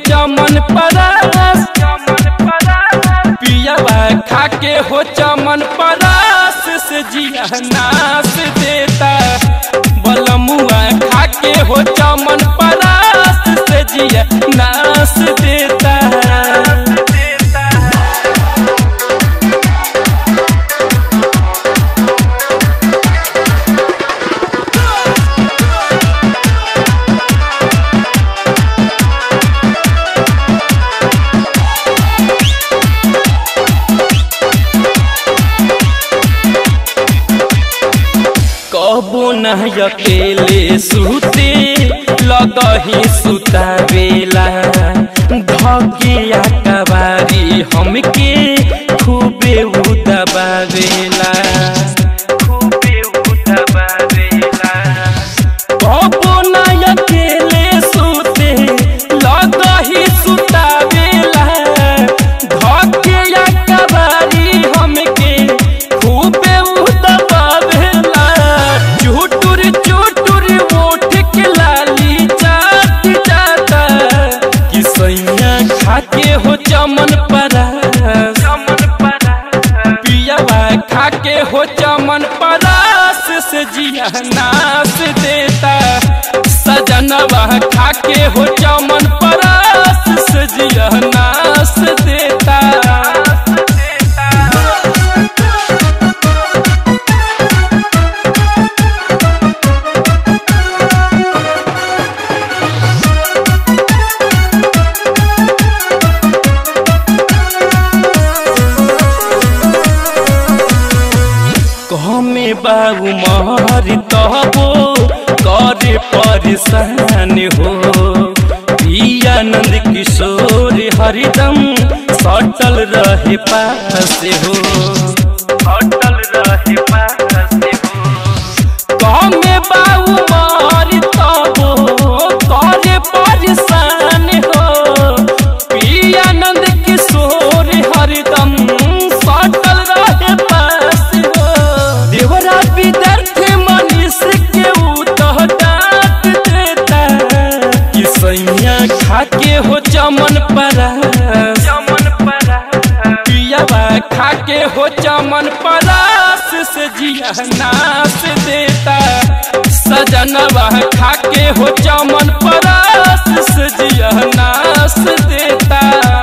चमन परास पियावा खा के हो चमन परास से जिया नास देता बलमुआ खा के हो चमन परास से जिया नास देता कबो न अकेले सुते लगही सुतावेला धगिया कबारी हमके खूबे उदबावेला खूबे उदबावेला कबो न अकेले सुते लगही सुतावेला धगिया कबारी हमके खूबे उदबावेला चुटुर चुटुर ओठ के लाली चाट जाता कि सैया खा के हो चमन परा चमन परा पियावा खा के हो चमन परास से जिया नास देता सजनवा खा के हो चमन परास से जिया नास देता कहमे बाबू मारी तबो करे परेशान हो पियानंद किशोर हरिदम सटल रहे पास हो सटल रहे पास हो कहमे बाबू मारी तबो करे परेशान हो पियानंद किशोर हरिदम सटल रहे पास हो देवरा विद्यार्थी मनीष के उतह डांट देता कि सैया खा के हो चमन परा चमन परा पियावा खा के हो चमन परास से जिया नास देता सजनवा खा के हो चमन परास से जिया नास देता